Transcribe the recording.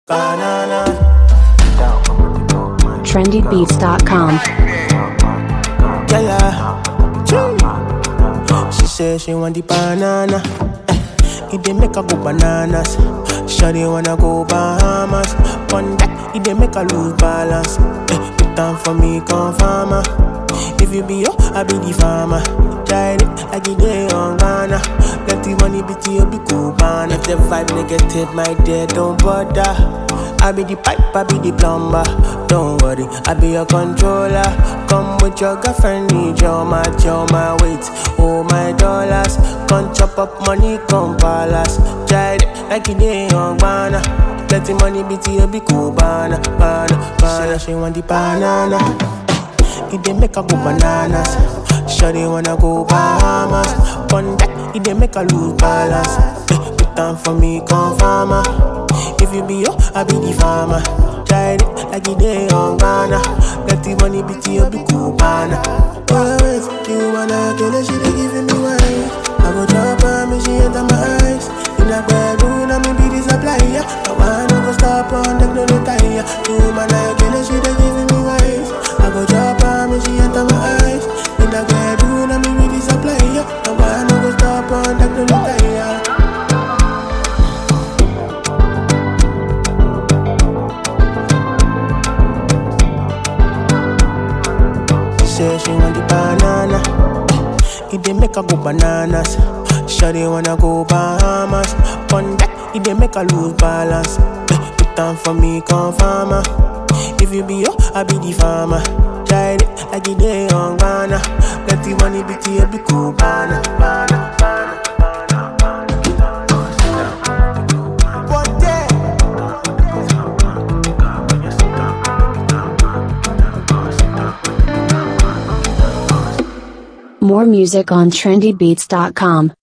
Banana. trendybeats.com. Yeah, yeah. Chee. She say she want the banana. Eh, It dey make her go bananas. Shawty wanna go Bahamas. One that it dey make her lose balance. Eh, Put down for me, come farmer. If you be yo, I be the farmer. Try it like it dey on Ghana. Let the money be to you, be cool, man. If the vibe negative, my dear, don't bother. I be the pipe, I be the plumber. Don't worry, I be your controller. Come with your girlfriend, need your match, your my weight, oh my dollars. Come chop up money, come palace. Try it like it dey on banana. Let the money be to you, be cool, banana, banana, banana. She want the banana. It dey make her go bananas. Shawty wanna go Bahamas. One that it dey make her lose balance. Eh, Put down for me, come farmer. If you be yo, I be the farmer. Try it like it dey on Ghana. Let the money be to you, be cool, banana. Oh, wait, you wanna kill her, she dey giving me wine. I go drop her, me she enter my eyes. In a bedroom, I me be the supplier. I wanna go stop on them, no retire. You wanna kill her, she dey giving me wine. I go drop her, me she enter my eyes. In a bedroom, I me be the supplier. I wanna go stop on them, no retire. She say she want the banana. It dey make her go bananas. Shawty wanna go Bahamas. One that it dey make her lose balance. Eh, Put down for me, come farmer. If you be yo, I be the farmer. Try it like it dey on Ghana. Let the money be to you, be cool, banana, banana, banana. But yeah. More music on trendybeats.com.